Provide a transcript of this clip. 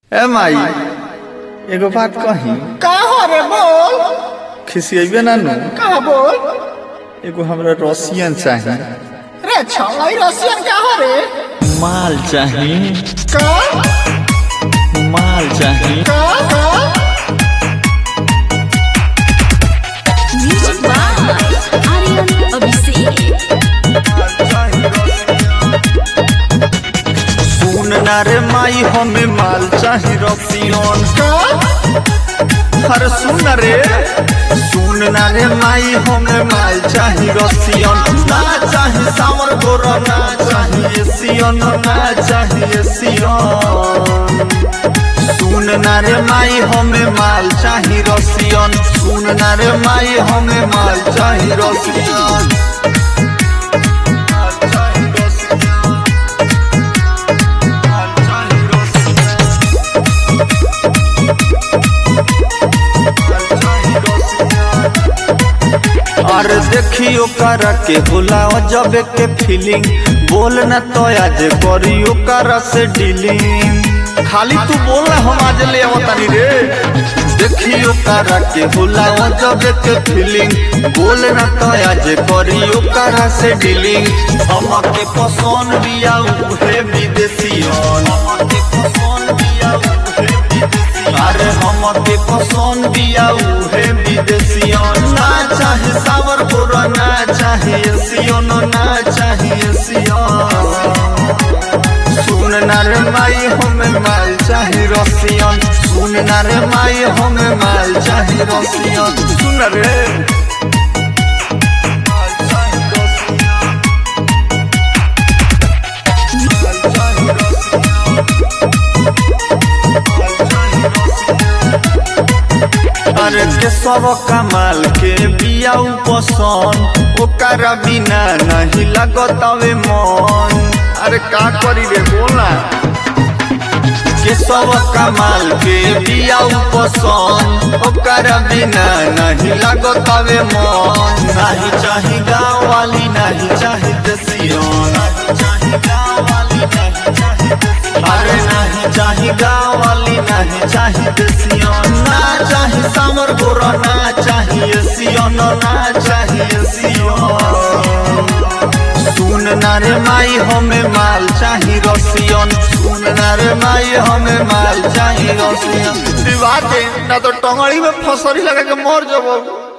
ए माई एगो बात कही का हो रे बोल खिसियेबे ना नु का बोल एगो हमरा रसियन चाही रे छलाई रसियन का हो रे माल चाही का माल चाही का का Music by Aryan Abhishek. सुन ना रे माई हमें माल चाही रसियन का हर सुन रे सुन ना रे माई हमें माल चाही रसियन ना चाही सावर गोरा ना चाही एसियन ना चाही एसियन सुन ना रे माई हमें माल चाही रसियन सुन ना रे माई हमें माल चाही रसियन माल चाही रसियन। माल चाही रसियन। अरे देखियो करा के होला जबे के फीलिंग बोल न तो आज करियो करा से डीलिंग खाली तू बोल ना हम आज ले आवतानी रे देखियो करा के होला जबे के फीलिंग बोल न तो आज करियो करा से डीलिंग हम के पसंद बिया उहे विदेशियन हम के पसंद बिया उहे विदेशियन अरे हम के पसंद बिया उहे विदेशियन ना चाहे सावर गोरा ना चाहे एसियन ना चाहे एसियन सुन ना रे माई हमें माल चाहे रसियन सुन ना रे माई हमें माल चाहे रसियन सुन रे माल चाहे रसियन। माल चाहे रसियन। माल चाहे रसियन। अरे के सब कमाल के बियाऊ पसंद ओकरा बिना नहीं लगतावे मन अरे का करी रे बोला के सब कमाल के बियाऊ पसंद ओकरा बिना नहीं लगतावे मन नहीं चाही गाँव वाली नहीं चाही देसियन नहीं चाही गाँव वाली नहीं चाही देसियन। अरे नहीं चाही गाँव वाली नहीं चाही देसियन ना चाही सामर गोरा ना चाही एसियन ना चाही एसियन सुन ना रे माई हमें माल चाही रसियन सुन ना रे माई हमें माल चाही रसियन दिवा दे ना तो टंगड़ी में फसरी लगा के मर जब